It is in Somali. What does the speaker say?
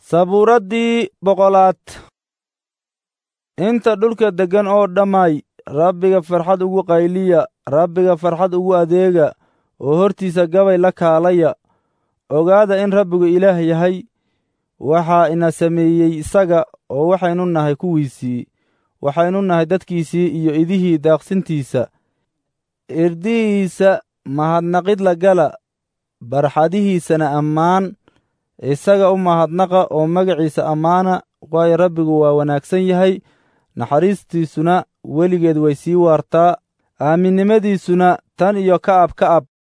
sabuuraddii boqolaad inta dhulka deggan oo dhammay rabbiga farxad ugu qayliya rabbiga farxad ugu adeega oo hortiisa gabay la kaalaya ogaada in rabbigu ilaah yahay waxaa ina sameeyey isaga oo waxaynu nahay kuwiisii waxaynu nahay dadkiisii iyo idihii daaqsintiisa irdihiisa mahadnaqid la gala barxadihiisana ammaan isaga u mahadnaqa oo magaciisa ammaana waayo rabbigu waa wanaagsan yahay naxariistiisuna weligeed way sii waartaa aaminnimadiisuna tan iyo ka'ab ka'ab